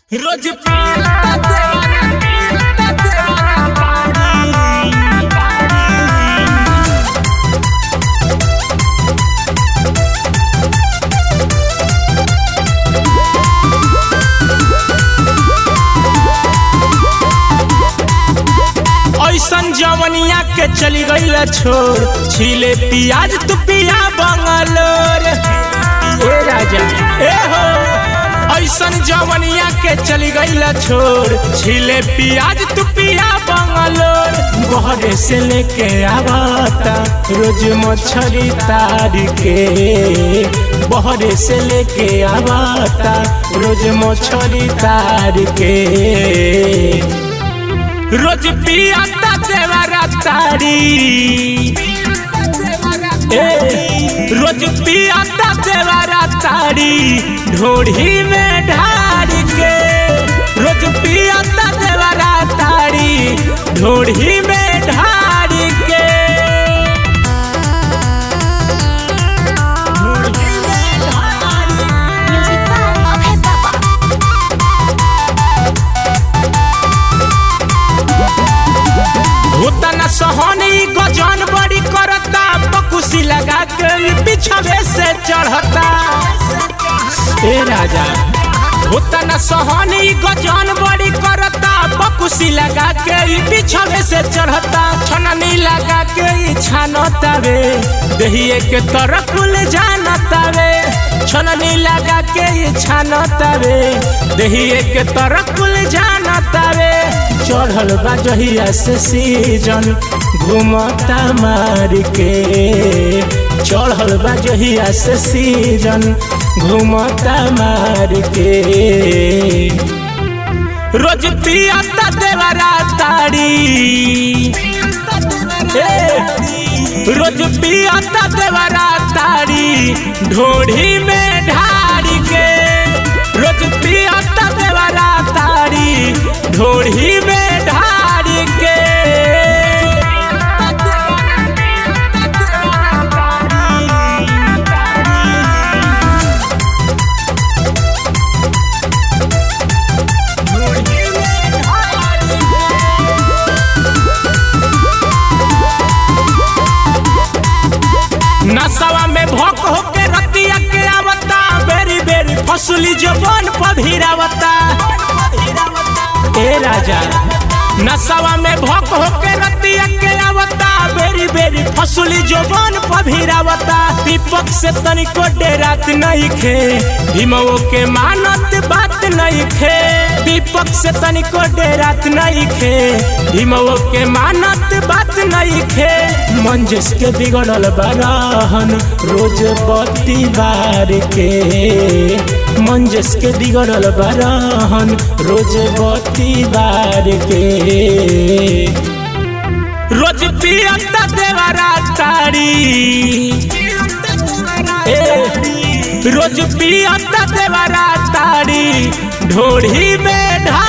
रोज पीता देवारा पीता देवारा पानी ऐसन जवनिया के चली गईल छोड़ छीले पियाज तू पिया बंगलोर ए राजा ए हो ऐसन जवनिया के चली गईल छोड़ छीले पियाज तू पिया बंगलोर बहरे से लेके आवता रोज मछरी तार के बहरे से लेके आवता रोज मछरी तार के रोज पियाता देवरा तारी ए रोज पियाता देवरा तारी ढोढ़ी में ढार के रोज पियाता देवरा तारी ढोढ़ी में ढार के ढोढ़ी में ढार के। Music by Abhay Baba. होता न सहनी गजन बड़ी करता पकुसी लगा के ई पिछवे से चढ़ता ए राजा होता न सहनी गजन बड़ी करता पकुसी लगा के ई पिछवे से चढ़ता छननी लगा के ई छानता वे दहिए के तरफ ले जानता वे छननी लगा के ई छानता वे दहिए के तरफ ले जानता वे चढ़ल बा जहिया से सीजन घूमता मार के चढ़ल बा जहिया से सीजन घूमता मार के रोज पियाता देवरा तारी ए, रोज पियाता देवरा तारी ढोढ़ी में ढार के रोज पियाता देवरा तारी ढोढ़ी में ढार के ढोढ़ी में ढार नसवा में भोक होके रतिया के आवता बेरी बेरी फसली जबान पभिरावता ए राजा नसवा में भोक होके रतिया के आवता बेरी बेरी फसली जबान पभिरावता दीपक से तनिको डेरात नहीं खे भीमो के मानत बात नहीं खे दीपक से तनिको डेरात नहीं खे भीमो के मानत बात नहीं खे मंजिस के बिगड़ल बराहन रोज बत्ती बार के मंजिस के बिगड़ल बराहन रोज बत्ती बार के रोज पियता देवरा तारी ए रोज पियता देवरा तारी ढोढ़ी में ढा